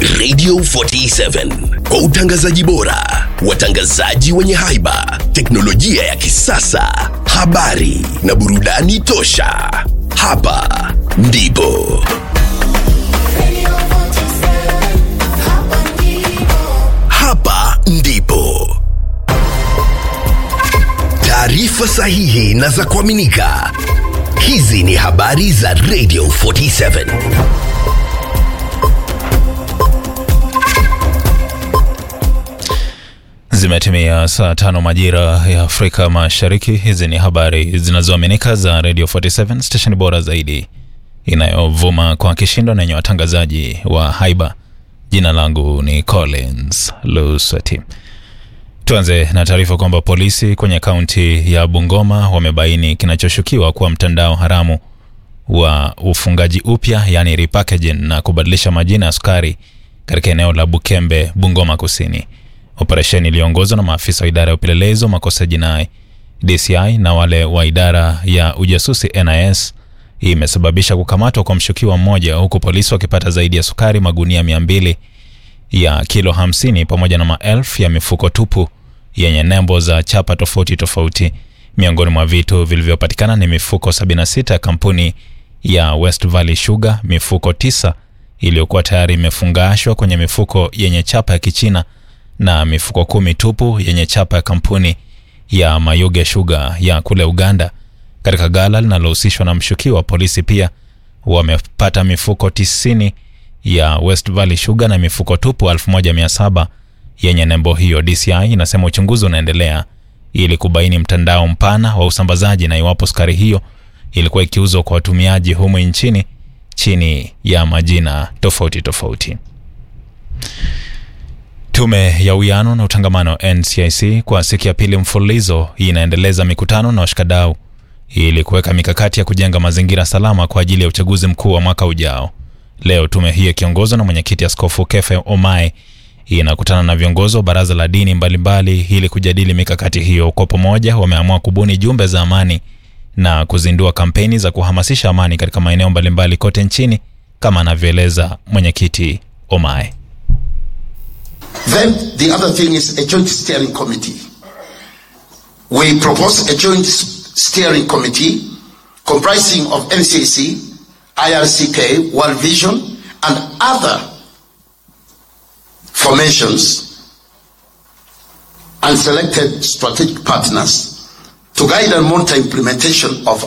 Radio 47 kwa utangazaji bora, watangazaji wenye haiba, teknolojia ya kisasa, habari na burudani tosha. Hapa ndipo hapa ndipo taarifa sahihi na za kuaminika. Hizi ni habari za Radio 47. Zimetimia saa tano majira ya Afrika Mashariki. Hizi ni habari zinazoaminika za Radio 47 station bora zaidi inayovuma kwa kishindo na yenye watangazaji wa haiba. Jina langu ni Collins Lusati. Tuanze na taarifa kwamba polisi kwenye kaunti ya Bungoma wamebaini kinachoshukiwa kuwa mtandao haramu wa ufungaji upya, yani repackaging na kubadilisha majina ya sukari katika eneo la Bukembe, Bungoma Kusini. Operesheni iliyoongozwa na maafisa wa idara ya upelelezi wa makosa jinai DCI na wale wa idara ya ujasusi NIS imesababisha kukamatwa kwa mshukiwa mmoja, huku polisi wakipata zaidi ya sukari magunia mia mbili ya kilo 50 pamoja na maelfu ya mifuko tupu yenye nembo za chapa tofauti tofauti. Miongoni mwa vitu vilivyopatikana ni mifuko 76 ya kampuni ya West Valley Sugar, mifuko tisa iliyokuwa tayari imefungashwa kwenye mifuko yenye chapa ya Kichina na mifuko kumi tupu yenye chapa ya kampuni ya Mayuge Sugar ya kule Uganda. Katika gala linalohusishwa na mshukiwa, polisi pia wamepata mifuko tisini ya West Valley Sugar na mifuko tupu 1700 yenye nembo hiyo. DCI inasema uchunguzi unaendelea ili kubaini mtandao mpana wa usambazaji na iwapo sukari hiyo ilikuwa ikiuzwa kwa watumiaji humu nchini chini ya majina tofauti tofauti. Tume ya Uwiano na Utangamano NCIC kwa siku ya pili mfululizo inaendeleza mikutano na washikadau ili kuweka mikakati ya kujenga mazingira salama kwa ajili ya uchaguzi mkuu wa mwaka ujao. Leo tume hiyo ikiongozwa na mwenyekiti Askofu Kefe Omae inakutana na viongozi wa baraza la dini mbalimbali ili kujadili mikakati hiyo. Kwa pamoja, wameamua kubuni jumbe za amani na kuzindua kampeni za kuhamasisha amani katika maeneo mbalimbali kote nchini, kama anavyoeleza mwenyekiti Omae. Then the other thing is a joint steering committee. We propose a joint steering committee comprising of NCC, IRCK, World Vision, and other formations and selected strategic partners to guide and monitor implementation of